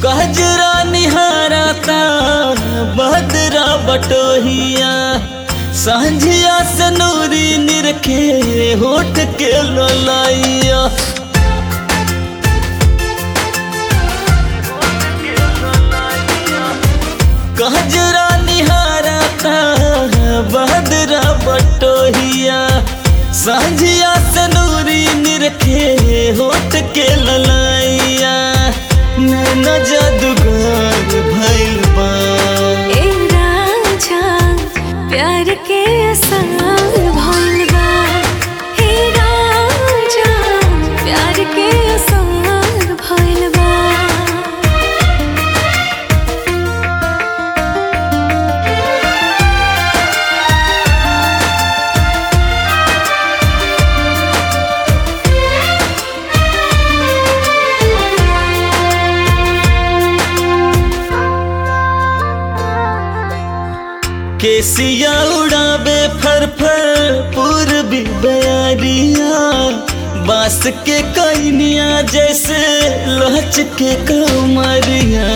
गजरा निहारता बदरा बटोहिया सांझिया से नूरी निरखे होठ के ललाइया गजरा निहारता बदरा बटोहिया सांझिया से नूरी निरखे होठ के ललाइया नैना जादूगर भइल बा ए राजा प्यार के असर भइल बा हे राजा प्यार के असर भइल बा केसिया उड़ावे फर फर पूर्वी बयारिया बांस के कैनिया जैसे लहच के कमरिया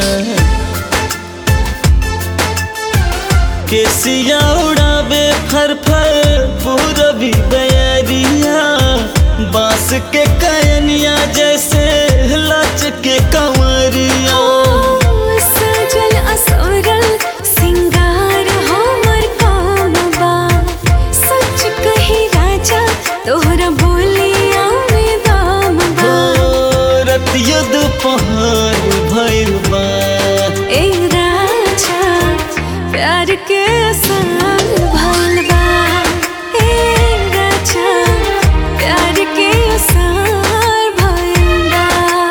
केसिया उड़ावे फर फर पूर्वी बयारिया बांस के कैनिया जैसे लच के कमरिया सजल असोरल सिंगार हमर काम बा सच कही राजा तोहरा बोलिया में दाम बा रतिया दोपहर भइल बा ए राजा प्यार के असर भइल बा ए राजा प्यार के असर भइल बा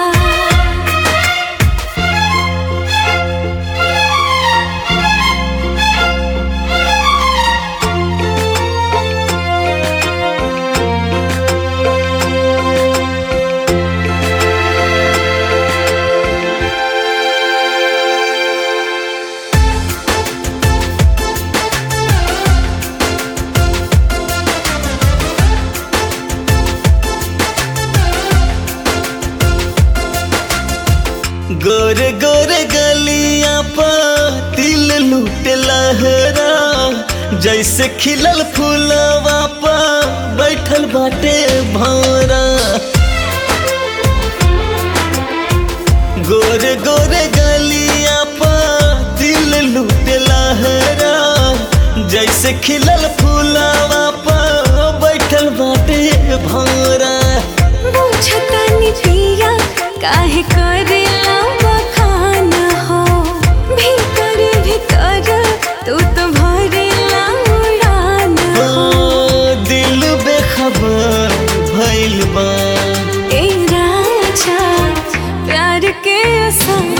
गोरे गोरे गलिया पर तिल लूट लहरा जैसे खिलल फूलवा पर बैठल बाटे भौरा गोरे गोरे गलिया पर तिल लूट लहरा जैसे खिलल फूलवा पर बैठल बाटे भौरा बुझतनी पिया काहे करेला बखान हो भीतर भीतर तू तो भरेला उड़ान हो ओ, दिल बेखबर भइल बा ए राजा प्यार के असर